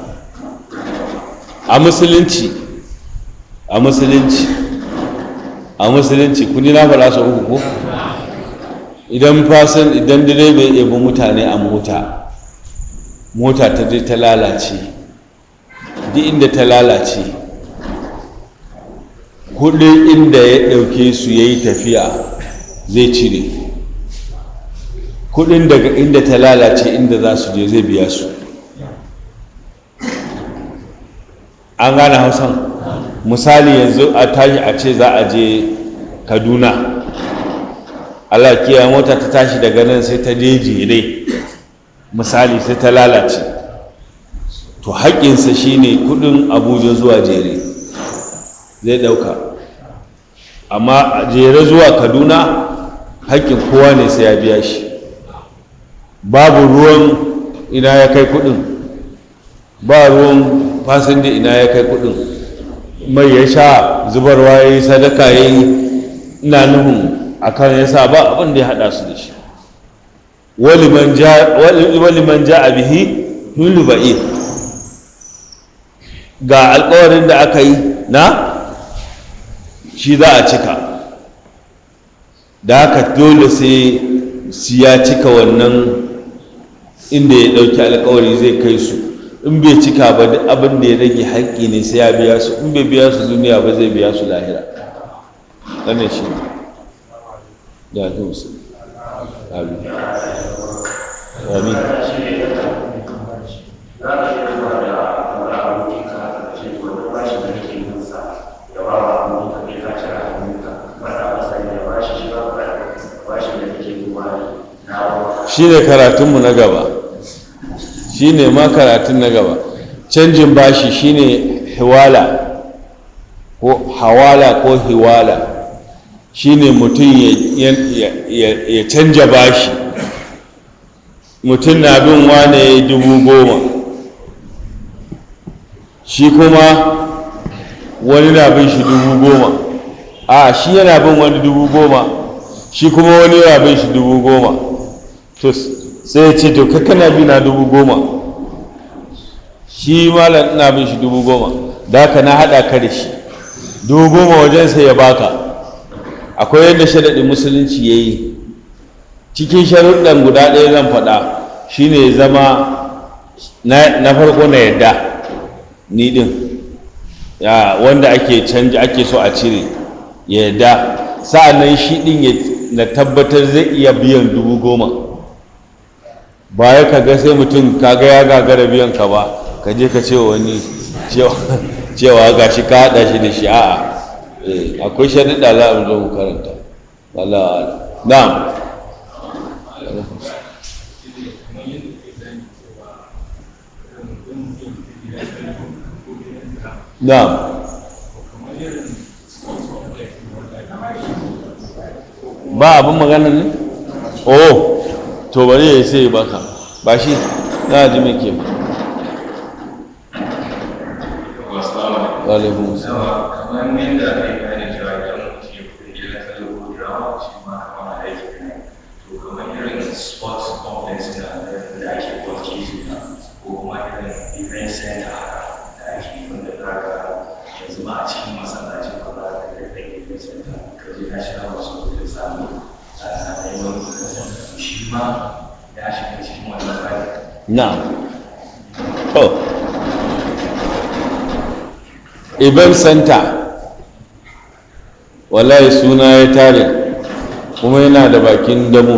Speaker 1: a musulunci a musulunci a musulunci kuni na fara su uku ko idan fasin idan direba ya ɗebi mutane a mota mota ta je ta lalace duk inda ta lalace kudin inda ya ɗauke su ya yi tafiya zai cire kudin daga inda ta lalace inda za su je zai biya su an gane hausan misali yanzu a tashi a ce za a je kaduna allah kiyaye mota ta tashi daga nan sai ta je jere misali sai ta lalace to haƙƙinsa shine kudin abuja zuwa jere zai ɗauka amma a jere zuwa kaduna haƙƙin kowa ne sai ya biya shi babu ruwan ina ya kai kudin ba ruwan fasinja ina ya kai kudin mai ya sha zubarwa ya yi sadaka ya yi ina nufin a kan ya sa ba abin da ya haɗa su da shi waliman ja a bihi hulu ba'i ga alkawarin da aka yi na shi za a cika da haka dole sai ya cika wannan inda ya ɗauki alkawari zai kai su in bai cika ba duk abin da ya rage haƙƙi ne sai ya biya su in bai biya su duniya ba zai biya su lahira wannan shi ne da ta musu amin amin shi ne karatunmu na gaba shi ne ma karatun na gaba canjin bashi shi ne hiwala ko hawala ko hiwala shi ne mutum ya canja bashi mutum na bin wane dubu goma shi kuma wani na bin shi dubu goma a shi yana bin wani dubu goma shi kuma wani yana bin shi dubu goma to sai ya ce to kakana bi na dubu goma shi malam ina bin shi dubu goma da haka na haɗa ka da shi dubu goma wajen sai ya baka akwai yadda sharaɗin musulunci ya yi cikin sharuɗan guda ɗaya zan faɗa shine zama na farko na yadda ni ɗin ya wanda ake canji ake so a cire ya yadda sa'an nan shi ɗin na tabbatar zai iya biyan dubu goma ba ya kaga sai mutum kaga ya gagara biyan ka ba ka je ka ce wani cewa ga shi ka haɗa shi da shi a'a akwai sharuɗa za a zo mu karanta Allah na'am na'am ba abin magana ne oh to bari ya sai baka ba shi na ji mai ke alaikun
Speaker 4: kamar yadda aka yi bayani cewa idan mutum ya kuɗi gidan kallo ko drama shi ma kamar aiki ne to kamar irin sports complex na da ake kwanci su ko kuma irin event center da ake wanda za ka yanzu ma a cikin masallacin ba za ka ga ɗan event center ka je ka shiga wasu da samu a neman shi ma ya shiga cikin wannan bayan
Speaker 1: na to event center wallahi suna ya tare kuma yana da bakin damo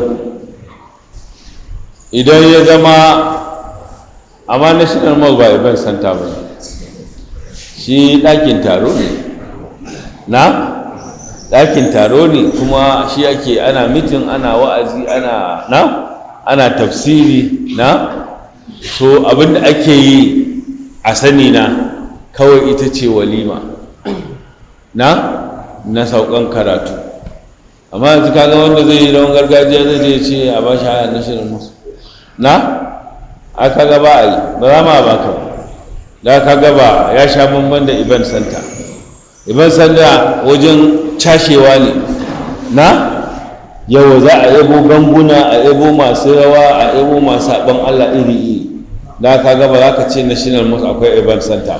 Speaker 1: idan ya zama amma national mall ba event center ba shi ɗakin taro ne na ɗakin taro ne kuma shi ake ana mitin ana wa'azi ana na ana tafsiri na so abinda ake yi a sani na kawai ita ce walima na na saukan karatu amma yanzu kaga wanda zai yi rawan gargajiya zai je ce a ba shi haya na shirin musu na a kaga ba a yi ba za ma ba ka da kaga ba ya sha bamban da event center event center wajen cashewa ne na yau za a yabo ganguna a yabo masu rawa a yabo masu saɓon allah iri iri da ka gaba za ka ce national mosque akwai event center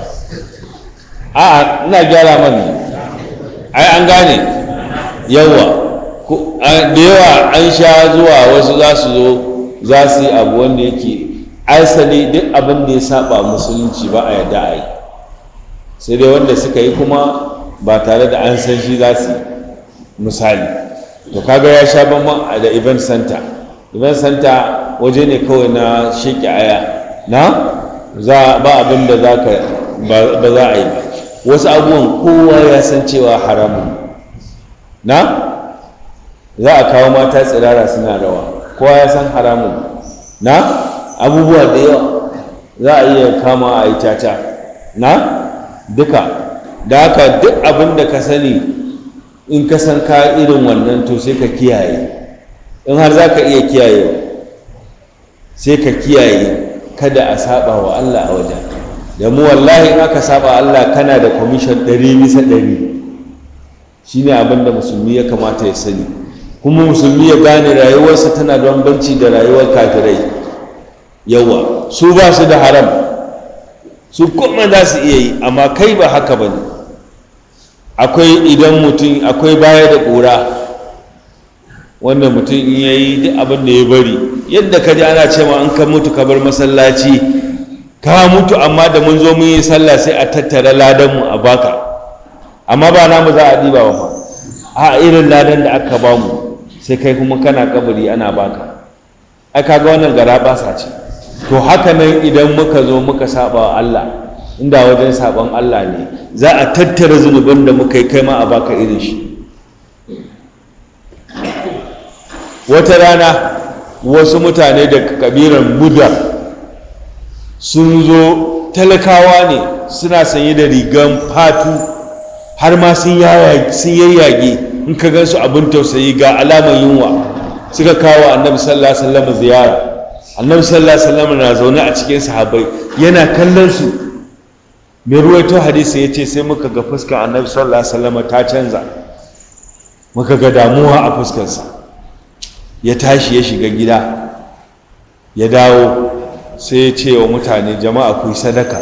Speaker 1: a ina gyara mani ai an gane yawa da yawa an sha zuwa wasu za su zo za su yi abu wanda yake asali duk abin da ya saba musulunci ba a yadda a yi sai dai wanda suka yi kuma ba tare da an san shi za su misali to kaga ya sha bamban da event center event center waje ne kawai na sheki aya na za ba abin da za ka ba za a yi ba wasu abubuwan kowa ya san cewa haramun na za a kawo mata tsirara suna rawa kowa ya san haramun na abubuwa da yawa za a iya kama a yi caca na duka da haka duk abin da ka sani in ka san ka irin wannan to sai ka kiyaye in har za ka iya kiyaye sai ka kiyaye kada a saba wa Allah a wajen da mu wallahi in aka saba Allah kana da kwamishin ɗari bisa ɗari shi ne abin da musulmi ya kamata ya sani kuma musulmi ya gane rayuwarsa tana da bambanci da rayuwar kafirai yawa su ba su da haram su kuma za su iya yi amma kai ba haka ba ne akwai idan mutum akwai baya da ƙura wanda mutum in ya yi duk abin da ya bari yadda ka ji ana cewa an ka mutu ka bar masallaci ka mutu amma da mun zo mun yi sallah sai a tattara ladanmu a baka amma ba namu za a ɗiba ba a irin ladan da aka ba mu sai kai kuma kana kabari ana baka ai kaga wannan gara basa ce to haka nan idan muka zo muka saba wa Allah inda wajen saban Allah ne za a tattara zunubin da muka yi kai ma a baka irin shi wata rana wasu mutane da kabiran buda sun zo talakawa ne suna sanye da rigan fatu har ma sun yayyage in ka gansu abin tausayi ga alamar yunwa suka kawo annabi sallallahu alaihi wasallam ziyara annabi sallallahu alaihi wasallam na zaune a cikin sahabbai yana kallon su mai ruwaito hadisi ya ce sai muka ga fuskar annabi sallallahu alaihi wasallam ta canza muka ga damuwa a fuskarsa ya tashi ya shiga gida ya dawo sai ya ce wa mutane jama'a ku yi sadaka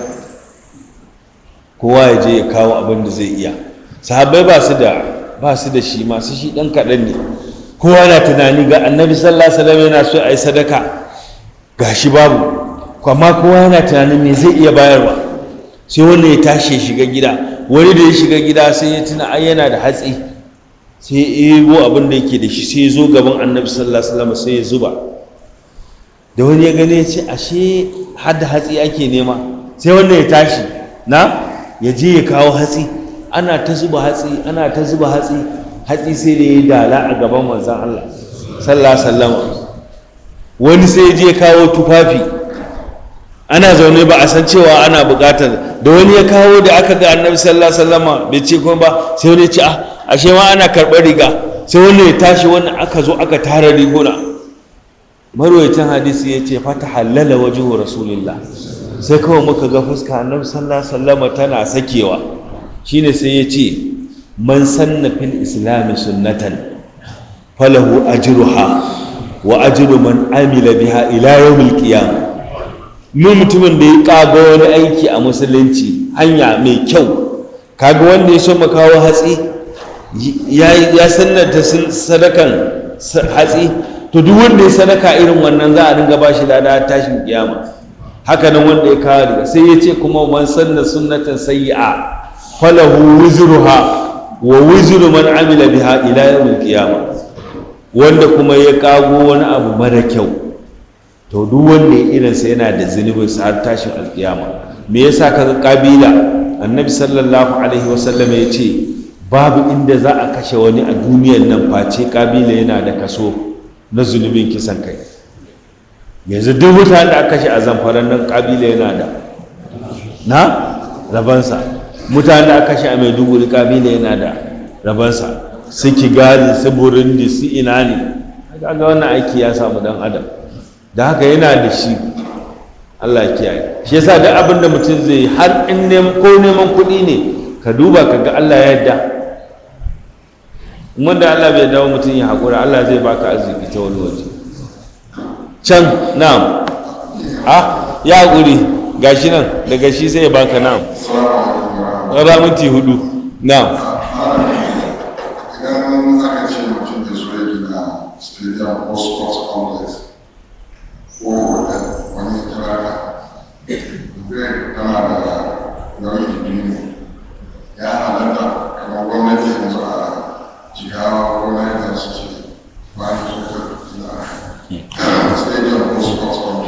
Speaker 1: kowa ya je ya kawo abin da zai iya sahabbai ba su da ba su da shi masu shi ɗan kaɗan ne kowa na tunani ga annabi sallallahu alaihi wasallam yana so a yi sadaka ga shi babu amma kowa yana tunanin me zai iya bayarwa sai wanda ya tashi ya shiga gida wani da ya shiga gida sai ya tuna ai yana da hatsi sai ya ego abin da yake da shi sai ya zo gaban annabi sallallahu alaihi wasallam sai ya zuba da wani ya gane ya ce ashe har da hatsi ake nema sai wanda ya tashi na ya je ya kawo hatsi ana ta zuba hatsi ana ta zuba hatsi hatsi sai da ya dala a gaban manzon Allah sallallahu alaihi wasallam wani sai ya je ya kawo tufafi ana zaune ba a san cewa ana bukatar da wani ya kawo da aka ga annabi sallallahu alaihi wasallam bai ce kuma ba sai wani ya ce ah ashe ma ana karɓar riga sai wani ya tashi wannan aka zo aka tara riguna marwayacin hadisi ya ce fata halala wajuhu rasulillah sai kawai muka ga fuska annabi sallallahu alaihi wasallam tana sakewa shine sai ya ce man sanna fil islam sunnatan falahu ajruha wa ajru man amila biha ila yawmil qiyamah mu mutumin da ya kaga wani aiki a musulunci hanya mai kyau kaga wanda ya so mu kawo hatsi ya sannata sadakan hatsi to duk wanda ya sadaka irin wannan za a dinga ba shi lada tashin kiyama haka nan wanda ya kawo riga sai ya ce kuma man sanna sunnatan sayyi'a falahu wizruha wa wizru man amila biha ila yawmil qiyama wanda kuma ya kago wani abu mara kyau to duk wanda ya irinsa yana da zunubin sa har tashin alkiyama me yasa kaga kabila annabi sallallahu alaihi wasallam ya ce babu inda za a kashe wani a duniyar nan face kabila yana da kaso na zunubin kisan kai yanzu duk mutane da aka kashe a zamfaran nan kabila yana da na rabansa mutane da aka kashe a maiduguri kabila yana da rabansa su kigali su burundi su ina ne ga wannan aiki ya samu dan adam da haka yana da shi Allah ya kiyaye shi yasa duk abin da mutum zai har in neman ko neman kuɗi ne ka duba ka ga Allah ya yarda wanda Allah bai dawo mutum ya haƙura Allah zai baka arziki ta wani waje can na'am ah ya haƙuri gashi nan daga shi sai ya baka na'am ra minti hudu na'am
Speaker 3: idan aka ce mutum da so ya gina stadium ko sports complex ko hotel wani kirara zai tana da nauyin biyu ya halatta kamar gwamnati yanzu a jigawa gwamnati da su ce ba ni so ta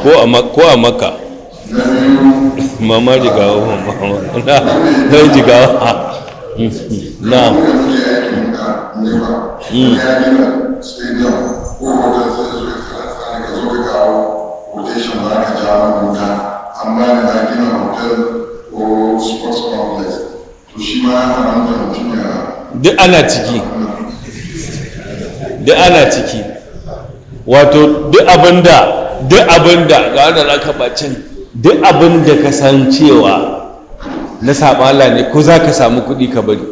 Speaker 1: ko a mak- ko a makka
Speaker 3: na biyu
Speaker 1: mama jigawa mama na na jigawa na
Speaker 3: mu da muke aikin ka nema
Speaker 1: Mm.
Speaker 3: ya gina stadium ko hotel sai zo ka tsara ka zo ka kawo quotation ba ka ja mana wuta amma da na gina hotel ko sports complex to shi ma ya haramta mutum ya
Speaker 1: duk ana ciki duk ana ciki wato duk abinda duk abinda ga wanda za ka bacin duk abinda ka san cewa na saɓala ne ko za ka samu kuɗi ka bari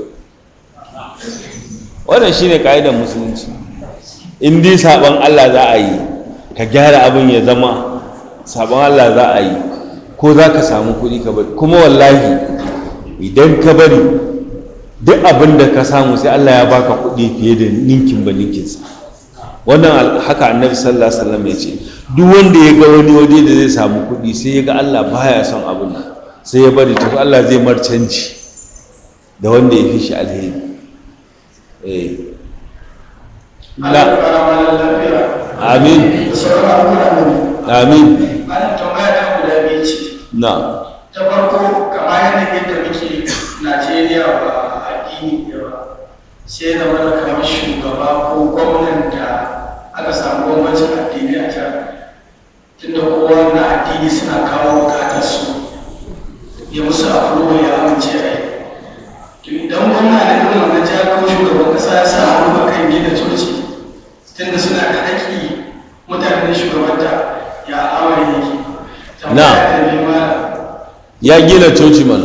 Speaker 1: wannan shine ka'idar musulunci in dai saɓon allah za a yi ka gyara abin ya zama saɓon allah za a yi ko za ka samu kuɗi ka bari kuma wallahi idan ka bari duk abin da ka samu sai Allah ya baka kuɗi fiye da ninkin ba ninkinsa wannan al- haka annabi sallallahu alaihi wasallam ya ce duk wanda ya ga wani waje da zai samu kuɗi sai ya ga Allah baya son abin nan sai ya bari to Allah zai mar canji da wanda ya fi shi alheri eh
Speaker 5: Allah ya
Speaker 1: na
Speaker 5: fara mana lafiya
Speaker 1: amin
Speaker 5: da sauran abubuwa ne.
Speaker 1: amin
Speaker 5: Malam tambaya ta guda biyu ce.
Speaker 1: na
Speaker 5: Ta farko kamar yadda yadda muke Najeriya ba addini ne ba. Sai da mana kamar shugaba ko gwamnan da aka samu bambancin addini a can. Tunda kowa na addini suna kawo bukatar su. Ya musu afro ya amince a yi. To idan gwamna da irin wannan jihar ko shugaban kasa ya sa hannu a kan gina coci tunda suna da haƙƙi mutanen shugabanta ya amari yake.
Speaker 1: Na.
Speaker 5: Tambaya ta biyu malam.
Speaker 1: ya gina coci mana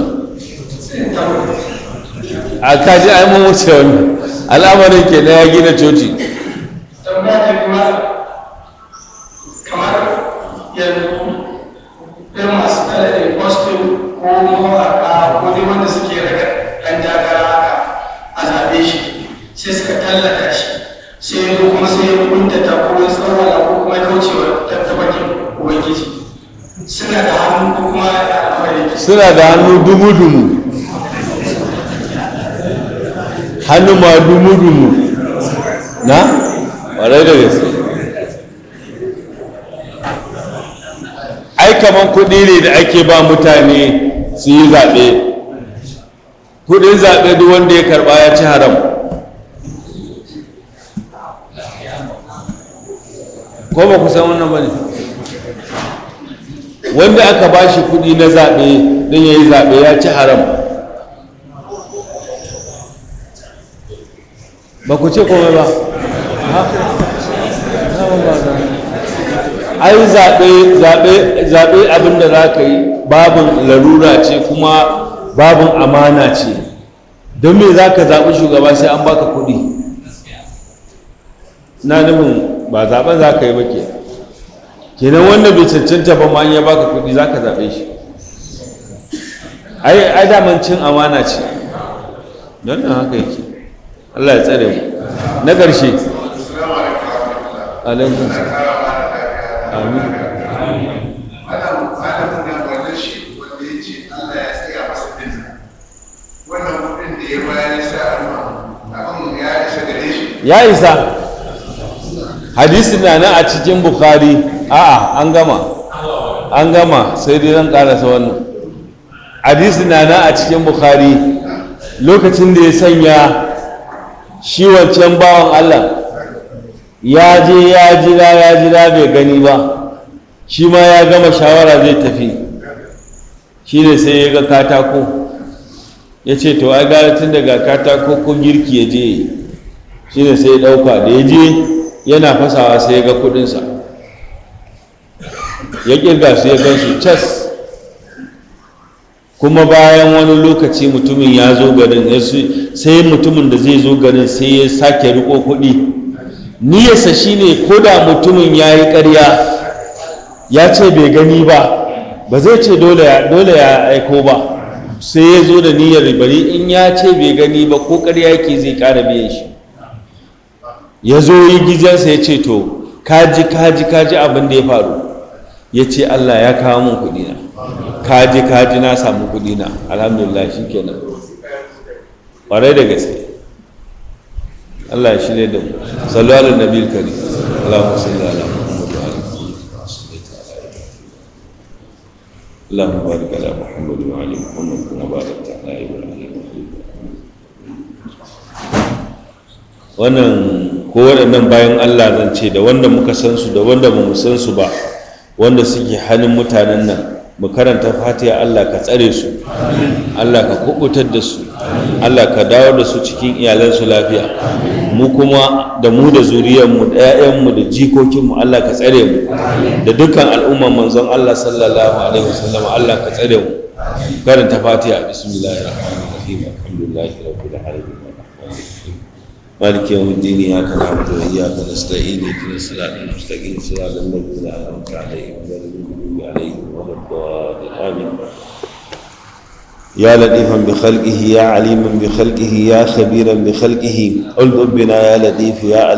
Speaker 1: a kaji ai mun wuce wannan al'amarin ke na ya gina coci
Speaker 5: tambaya ta biyu malam. kamar yanzu irin masu talabin costume ko mawaƙa ko dai wanda suke daga ɗan takara haka a zaɓe shi sai suka tallata shi sai ya zo kuma sai ya kuntata ko ya tsawala ko kuma ya kaucewa tattabakin ubangiji suna da hannu ko kuma ya al'amari yake
Speaker 1: suna da hannu dumu-dumu hannu ma dumu-dumu na? ƙwarai da gaske ai kaman kuɗi ne da ake ba mutane su yi zaɓe kuɗin zaɓe duk wanda ya karɓa ya ci haram ko ba ku san wannan ba ne wanda aka ba shi kuɗi na zaɓe don ya yi zaɓe ya ci haram ba ku ce komai ba Ha? Na ba ba za. ai zaɓe zaɓe zaɓe abinda za ka yi babin larura ce kuma babin amana ce don me za ka zaɓi shugaba sai an baka kuɗi na nufin ba zaɓen za ka yi ba ke kenan wanda bai cancanta ba ma an ya baka kuɗi za ka zaɓe shi ai ai daman cin amana ce don nan haka yake Allah ya tsare mu na ƙarshe alaikun sa amin
Speaker 2: Malam malamin nan wannan shi wanda ya ce Allah ya tsaya masa din nan. Wannan kuɗin da ya bayar ya sa alma abin ya isa gare shi.
Speaker 1: ya isa hadisi na nan a cikin bukhari a'a an gama an gama sai dai zan karasa wannan hadisi na nan a cikin bukhari lokacin da ya sanya shi wancan bawan allah ya je ya jira ya jira bai gani ba shi ma ya gama shawara zai tafi shi ne sai ya ga katako ya ce to ai gara tun daga katako ko girki ya je yi shi ne sai ya ɗauka da ya je yana fasawa sai ya ga kudinsa ya ƙirga su ya gansu cas kuma bayan wani lokaci mutumin ya zo garin ya su- sai mutumin da zai zo garin sai ya sake riko kuɗi niyarsa shine ko da mutumin ya yi ƙarya ya ce bai gani ba ba zai ce dole ya dole ya aiko ba sai ya zo da niyyar bari in ya ce bai gani ba ko ƙarya yake zai ƙara biyan shi ya zo yi gidansa ya ce to kaji kaji kaji abin da ya faru ya ce Allah ya kawo min kuɗi na kaji kaji na samu kuɗi na alhamdulillah shi kenan ƙwarai da gaske Allah ya shirya da mu sallu ala nabil kari Allahumma salli ala Muhammad wa ala alihi wa sahbihi اللهم بارك على محمد وعلى محمد كما باركت على ابراهيم wannan ko waɗannan bayan Allah zan ce da wanda muka san su da wanda ba mu san su ba wanda suke hannun mutanen nan mu karanta fatiha Allah ka tsare su Allah ka kubutar da su Allah ka dawo da su cikin iyalansu lafiya mu kuma da mu da zuriyarmu da 'ya'yanmu da jikokinmu Allah ka tsare mu da dukkan al'umman manzon Allah sallallahu alaihi wasallam Allah ka tsare mu karanta fatiha bismillahir rahmanir rahim alhamdulillahi rabbil alamin مالك يوم الدين اياك نعبد واياك نستعين اهدنا الصراط المستقيم صراط الذين انعمت عليهم غير المغضوب عليهم ولا الضالين امين يا لطيفا بخلقه يا عليما بخلقه يا خبيرا بخلقه قل بنا يا لطيف يا عليم